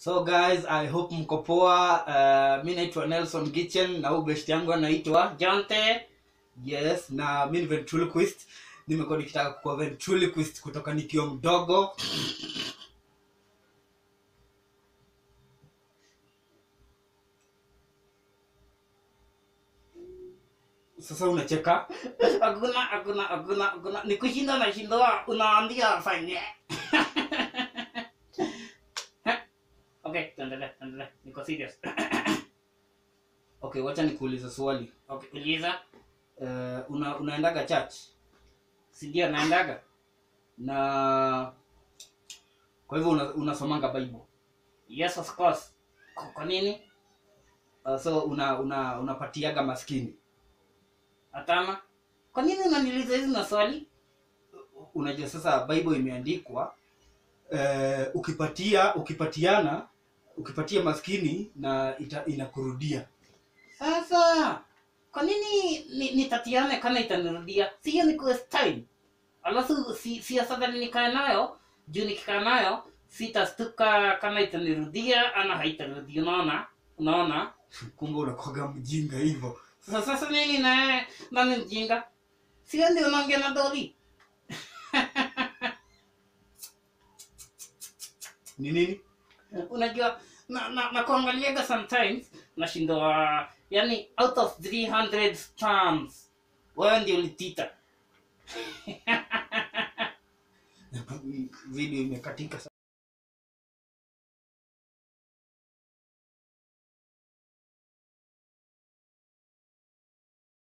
so guys i hope mko poa uh, mi naitwa nelson gichen na huu best yangu anaitwa jonte yes na mi ni ventriloquist nimekuwa nikitaka kuwa ventriloquist kutoka nikiwa mdogo sasa unacheka hakuna hakuna hakuna hakuna ni kushinda na shindoa unaambia afanye okay tuendelee tuendelee niko serious okay wacha nikuulize swali okay uliza uh, una, unaendaga church si ndio naendaga na kwa hivyo una, unasomanga bible yes of course kwa kwa nini uh, so una una unapatiaga maskini hapana kwa nini unaniuliza hizi maswali unajua sasa bible imeandikwa uh, ukipatia ukipatiana ukipatia maskini na ita, inakurudia sasa kwa nini ni- nitatiane kana itanirudia siyo ni quest time alafu si, si afadhali nikae nayo juu nikikaa nayo sitastuka kama itanirudia ama haitanirudia unaona unaona kumbe unakwaga mjinga hivyo sasa sasa nini na nani mjinga sio ndio unaongea na doli ni nini unajua na, na, na kuangaliaga sometimes nashindwa yani out of 300 terms wewe ndio ulitita video imekatika